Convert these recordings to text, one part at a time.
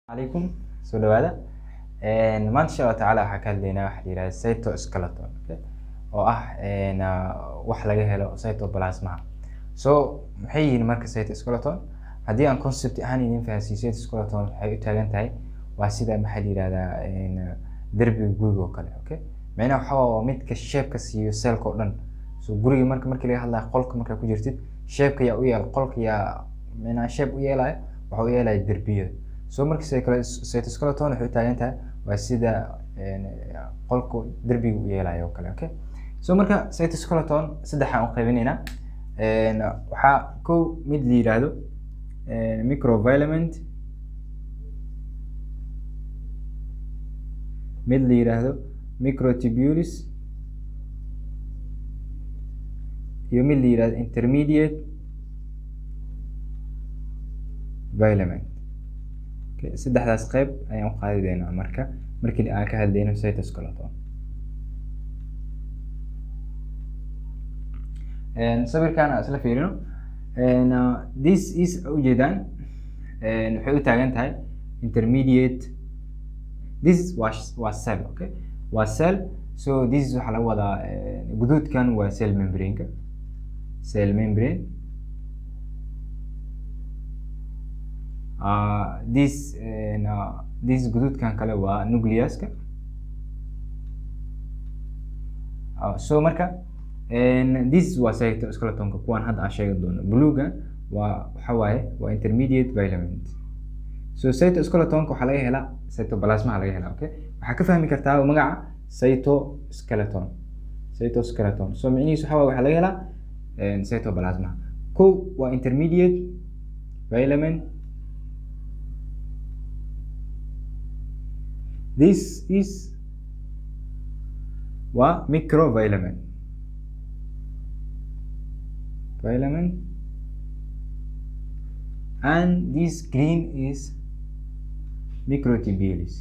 calaykum soo dhawaada maanta insha allahu tacaala waxaa ka hadlaynaa waxa la yihahda cytoskeleton okay? oo ah een, ah, wax laga helo cytoplasmaha so maxay yihiin marka cytoskeleton haddii aan concept ahaan idin fahansiiyo cytoskeleton waxay u taagan tahay waa sida maxaa la yihahdaa een, derbiga guriga oo kale okay micnaha waxaa waa midka shape-ka siiyo cellka oo dhan so guriga marka markii laga hadlayo qolka markaa ku jirtid shape-ka yaa u yeel qolka yaa micnaha shape u yeelaya waxa u yeelaya derbiyada so marka cytoskeleton waxay u taagan tahay waa sida een, qolka derbiga u yeelaya oo kale okay so marka cytoskeleton saddexaan u qaybinaynaa een, waxaa kow mid la yidhaahdo een, microvilament mid la yidhaahdo microtubules iyo mid la yidhaahdo intermediate filament okay. saddexdaas qayb ayaan u qaadi doonaa marka markii aan ka hadlayno cytoskeleton Een, sawirkan aan isla fiirino Een, uh, this is ujeedaan een, waxay u taagan tahay intermediate this is waa waa cell okay waa cell so this is waxaa laga wadaa een, guduudkan waa cell membrane-ka cell membrane uh, this een, uh, this guduudkan kale waa nucleus-ka Uh, so marka een, this waa cytoskeletonka kuwan hadda aan sheegi doono bluega waa waxa waaye waa intermediate filament so cytoskeletonka waxaa laga helaa cytoplasmaha laga helaa okay waxaa ka fahmi kartaa magaca cytoskeleton cytoskeleton so micnihiisu waxa waaye waxaa laga helaa een, cytoplasmaha kow waa intermediate filament this is waa microvilament filament and this green is microtubules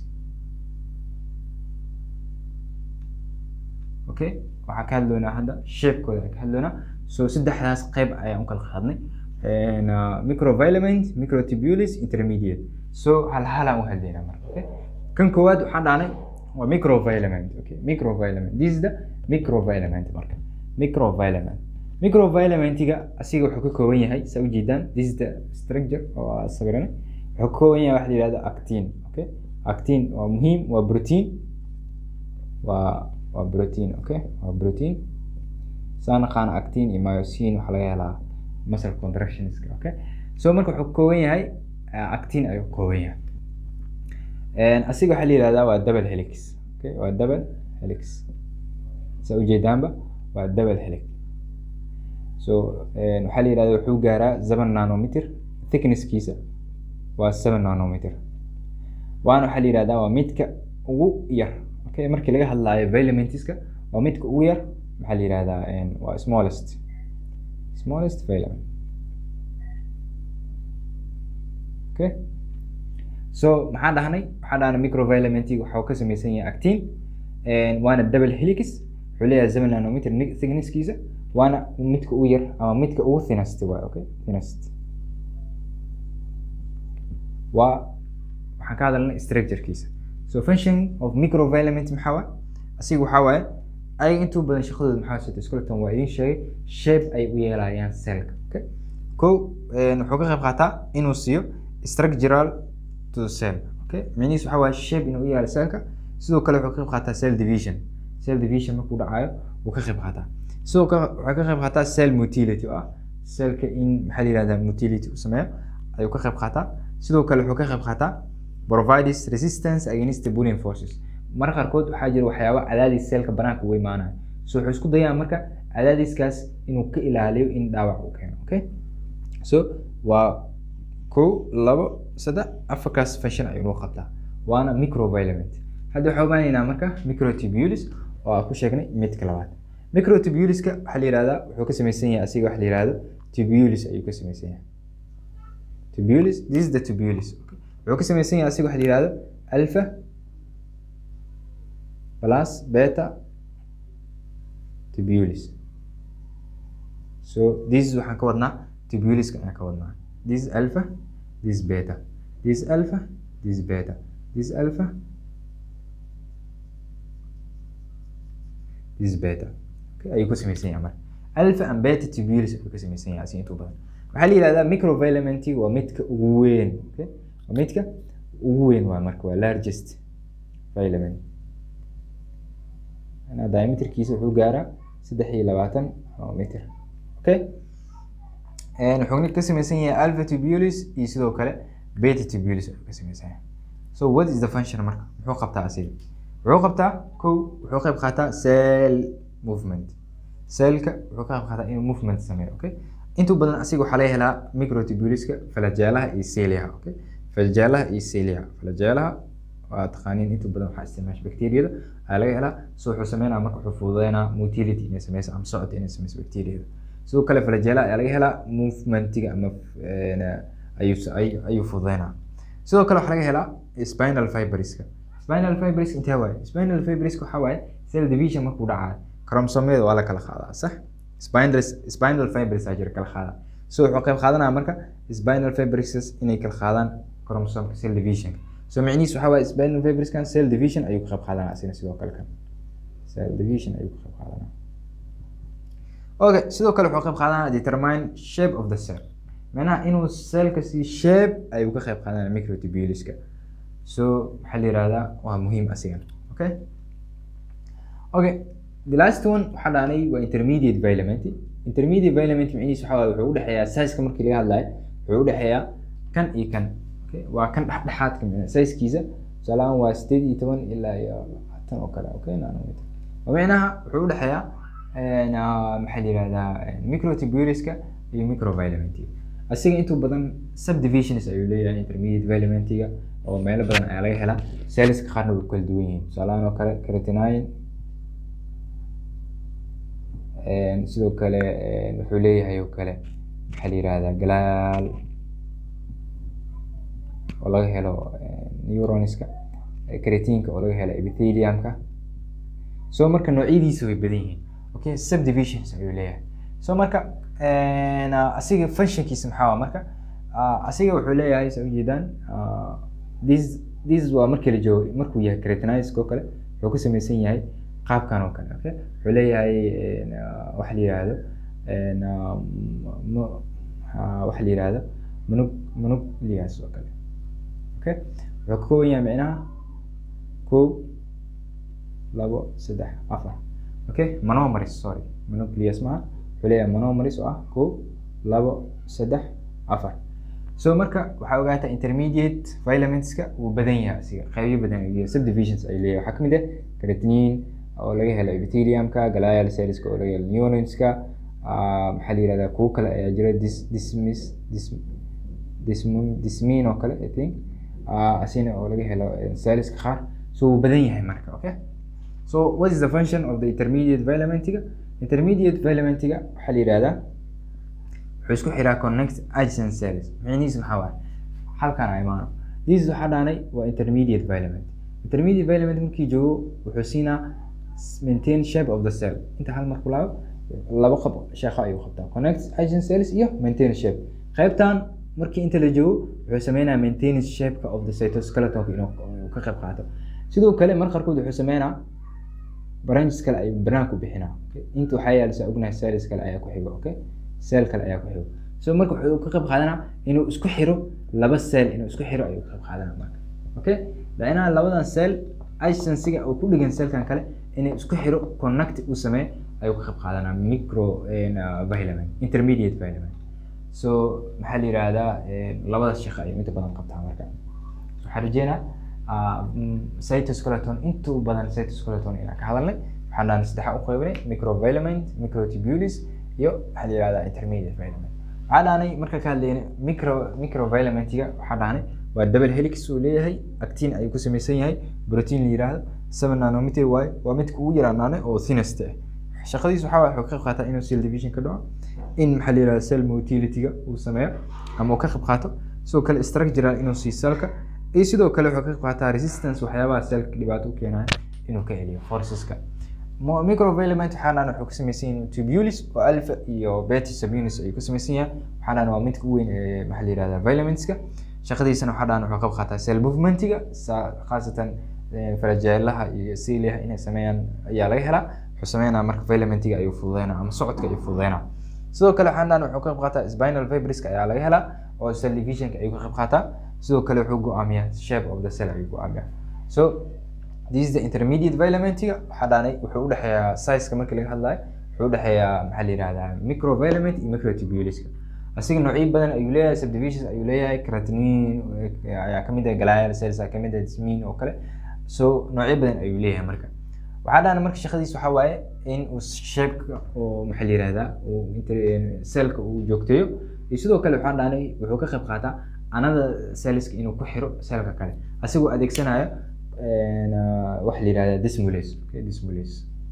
okay waxaa ka hadloonaa hadda shape-kooda aan ka hadloonaa so saddexdaas qayb ayaan u kala qaadnay And, uh, microvilament microtubules intermediate so hal halaan u hadlaynaa marka okay kan koowaad waxaan dhahnay waa microvilament okay microvilament this is the microvilament marka microvilament microvilamentiga asiga wuxuu ka kooban yahay saa ujeedaan this is the structure oo aa sawirane wuxuu ka kooban yahay waxa la yihahdo actin okay actin waa muhiim waa protein waa waa protein okay waa protein saa naqaana actin iyo myosin waxaa laga helaa muscle contractionska okay so marka wuxuu ka kooban yahay uh, actin ayuu ka kooban yahay Een, asiga waxaa la yihahdaa waa double helix okay waa double helix saa ujeedaanba waa double helix so een, waxaa la yihahdaa wuxuu gaaraa seven nanometer thicknesskiisa waa seven nanometer waana waxaa la yihahdaa waa midka ugu yar okay markii laga hadlaayo filamentiska waa midka ugu yar maxaa la yihahdaa een, waa smallest smallest filament okay so maxaan dhahnay waxaan dhahnay microvilamentiga waxa uu ka samaysan yahay actin een, waana double helix wuxuu leeyahay seven nanometer ni- thicknesskiisa waana midka ugu yar ama midka ugu thinest waay okay thinest waa waxaan ka hadalnay structurekiisa so function of microvilament maxaa waay asiga waxaa waaye ayaga intuu badan shaqadooda maxaa cytoskeleton waa idiin sheegay shape ay u yeelayaan cellka okay kow een, wuxuu ka qayb qaataa inuu siiyo structural to the cell okay micnihiis waxaa waaye shape inuu u yeelo cellka sidoo kale wuxuu ka qayb qaataa cell division cell division markuu dhacayo wuu ka qayb qaataa sidoo kale waxay ka qayb qaataa cell motility oo ah cellka in maxaa la yihahdaa motility uu sameeyo ayuu ka qayb qaataa sidoo kale wuxuu ka qayb qaataa provides resistance against the pulling forces marka qaarkood waxaa jira waxyaabo cadaadis cellka banaanka uga imaanaya so wuxuu isku dayaa marka cadaadiskaas inuu ka ilaaliyo in dhaawac uu keeno okay so waa kow labo saddex afarkaas function ayuu noo qabtaa waana microvilament hadda waxaa ogaanaynaa marka microtubules oo aan ku sheegnay midka labaad microtubuleska waxaa la yihahdaa wuxuu ka samaysan yahay asiga waxa la yihahdo tubules ayuu ka samaysan yahay tubules this is the tubules okay. wuxuu ka samaysan yahay asiga waxa la yihahdo alpha plus beta tubules so this is waxaan ka wadnaa tubuleska ayaan ka wadnaa this is alpha this is beta this is alpha this beta this alpha this beta okay ayuu ku samaysan yahay marka alpha and beta tubules ayuu ka samaysan yahay asi intuu badan waxaa la yihahdaa microfilamenti waa midka ugu weyn okay waa midka ugu weyn waa marka waa largest filament anaa diameterkiisa wuxuu gaaraa saddex iyo labaatan meter okay wuxuuna ka samaysan yahay alpha tubules iyo sidoo kale beta tubules ayuu ka samaysan yahay so what is the function marka muxuu qabtaa asiga wuxuu qabtaa kow wuxuu qayb qaataa cell movement cellka wuxuu ka qayb qaataa inuu movement sameeyo okay intuu badan asiga waxaa laga helaa microtubuleska falajaalaha iyo celiaha okay falajaalaha iyo celiaha falajaalaha waa taqaaniin inta badan waxaa isticmaasha bacteriyada ayaa laga helaa so wuxuu sameynaa marka wuxuu fududeynaa motility inay sameyso ama socod inay sameyso bacteriyada sidoo kale falajaalaha ayaa laga helaa movementiga ama ayuu ayuu fududeynaa sidoo kale waxaa laga helaa spinal fibriska spinal fibris intee waaye spinal fibriska waxaa waaye cell division markuu dhacayo chromosomyada waa la kala qaadaa sax spinal spinal fibris aa jira kala qaada so wuxuu qayb qaadanaya marka spinal fibrises inay kala qaadaan chromosomka cell divisionka so micnihiis waxaa waaye spinal fibriskan cell division ayuu ka qayb qaadanaya asina sidoo kale kan cell division ayuu ka qayb qaadanaya okay sidoo kale wuxuu qayb qaadanaya determine shape of the cell macnaha inuu cellka si shape ayuu ka qayb qaadanaya microtubuleska so waxaa la yihahdaa waa muhiim asigan okay okay the last one waxaa dhaanay waa intermediate filament intermediate filament micnihiis waxaa waaye wuxuu udhexeeyaa size-ka markii laga hadlayo wuxuu udhexeeyaa kan iyo kan okay waa kan dhexdhexaadka size-kiisa tusaalahaan waa sideed iyo toban ilaa iyo tan oo kale okay nanometer micnaha wuxuu udhexeeyaa maxaa la yihahdaa microtubuleska iyo microfilamentiga asiga intuu badan subdivisions ayuu leeyahay intermediate filamentiga oo meelo badan ayaa laga helaa celleska qaarna way kala duwan yihiin tusaalahaan oo kale creatinine sidoo kale wuxuu leeyahay oo kale maxaa la yihahdaa galaal oo laga helo neuronska creatinka oo laga helo epitheliumka so marka noocyadiisa way badan yihiin okay subdivisions ayuu leeyahay so marka asiga functionkiisa maxaa waa marka asiga wuxuu leeyahay sa ujeedaan this this waa markii la joogo markuu yahay creatiniska oo kale wuxuu ka samaysan yahay qaabkan oo kale okay wuxuu leeyahay waxa la yihahdo waxa la yihahdo manug manuglias oo kale okay wuxuu ka kooban yahay micnaha kow labo saddex afar okay monomeris sorry manuglias maha wuxuu leeyahay monomeris oo ah kow labo saddex afar so marka waxaa ogaataa intermediate filamentska wuu badan yahay asiga qeybyo badan ayuu leeyahay subdivisions ayuu leeyahay waxaa kamid ah creatinine oo laga helo epitheliumka glial cellska oo laga helo neuronska maxaa la yihahdaa kuwo kale ayaa jira dis dismis dis dism dismin oo kale i think asina oo laga helo cellska qaar so wuu badan yahay marka okay so what is the function of the intermediate filamentiga intermediate filamentiga waxaa la yihahdaa wuxuu isku xiraa connect adjacent cells micnihiis maxaa waaye halkan a imaano this waxaa dhaanay waa intermediate filament intermediate filament markii joogo wuxuu siinaa maintain shape of the cell inta hal mar kulaabo laba qab shaqo ayuu qabtaa connect adjacent cells iyo maintain shape qaybtan markii inta la joogo wuxuu sameynaa maintenance shapeka of the cytoskeletonka inuu ka qayb qaato sidoo kale mar qaarkood wuxuu sameynaa branches kale ayuu banaanka u bixinaa inta waxaa yaala saa ognahay cells kale ayaa ku xigo okay cell kale ayaa ku xigo so marka wuxuu ka qayb qaadanaa inuu isku xiro laba cell inuu isku xiro ayuu ka qayb qaadanaa marka okay lainaa labadan cell adjacencyga oo ku dhigan cellkan kale inuu isku xiro connect uu sameeyo ayuu ka qayb qaadanaa micro filament intermediate filament so maxaa la yihahdaa labadaas shaqo ayuu inta badan qabtaa marka waxaan rajeynaa cytoskeleton inta u badan cytoskeleton inaan ka hadalnay waxaan dhahan saddexa u qaybinay microvilament microtubules iyo waxaa la yihahdaa intermediate filament waxaa dhahanay marka ka hadlayna micro microvilamentiga waxaa dhahanay waa double helix uu leeyahay actin ayuu ku samaysan yahay protein la yihahdo seven nanometer waaye waa midka ugu yaraanaanay oo thinest ah shaqadiis waxaa waye wuxuu ka qayb qaataa inuu cell division ka dhaco in maxaa la yihahda cell motility-ga uu sameeyo ama uu ka qayb qaato sidoo kale structural inuu sii cellka iyo sidoo kale wuxuu ka qayb qaataa resistance waxyaabaha cellka dhibaato u keenaya inuu ka celiyo forceska microvilament waxaana wuxuu ka samaysan yahay tubules oo alpha iyo beta subunits ayuu ka samaysan yahay waxaana waa midka u weyn ee maxaa la yihahda vilamentska shaqadiisana waxaa dhahan wuxuu qayb qaataa cell movementiga khaasatan farajeelaha iyo siliyaha inay sameeyaan ayaa laga helaa wuxuu sameynaa marka filamentiga ayuu fududeynaa ama socodka ayuu fududeynaa sidoo kale waxaan dhahan wuxuu ka qayb qaataa spinal fibriska ayaa laga helaa oo cell divisionka ayuu ka qayb qaataa sidoo kale wuxuu go-aamiyaa shape of the cell ayuu go-aamiyaa so this is the intermediate filamentiga waxaa dhaanay wuxuu udhexeeyaa sizeka markii laga hadlayo wuxuu udhexeeyaa maxaa la yihahdaa microvillament iyo microtubuliska asiga noocyo badan ayuu leeyahay subdivisions ayuu leeyahay creatinine ayaa kamid ah glial cells ayaa kamid ah dismin oo kale so noocyo badan ayuu leeyahay marka waxaa dhahana marka shaqadiis waxaa waaye in uu shapeka oo maxaa la yihahdaa uu cellka uu joogteeyo iyo sidoo kale waxaan dhahanay wuxuu ka qayb qaataa anada cellska inuu ku xiro cellka kale asigoo adeegsanayo waxa la yihahdaa dismulase okay dismulase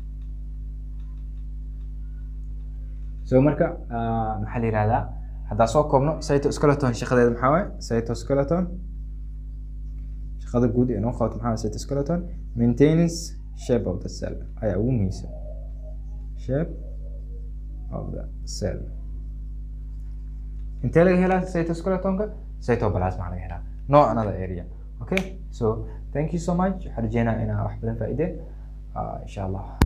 so marka maxaa la yihahdaa haddaa soo koobno cytoskeleton shaqadeeda maxaa waaye cytoskeleton shaqada guud ee noo qabato maxaa waaye cytoskeleton maintenance shape of the cell ayaa ugu muhiimsan shape of the cell intee laga helaa cytoskeletonka cytoplasma laga helaa no another area okay so thank you so much waxaan rajeynaa inaa wax badan faa'iideen insha allah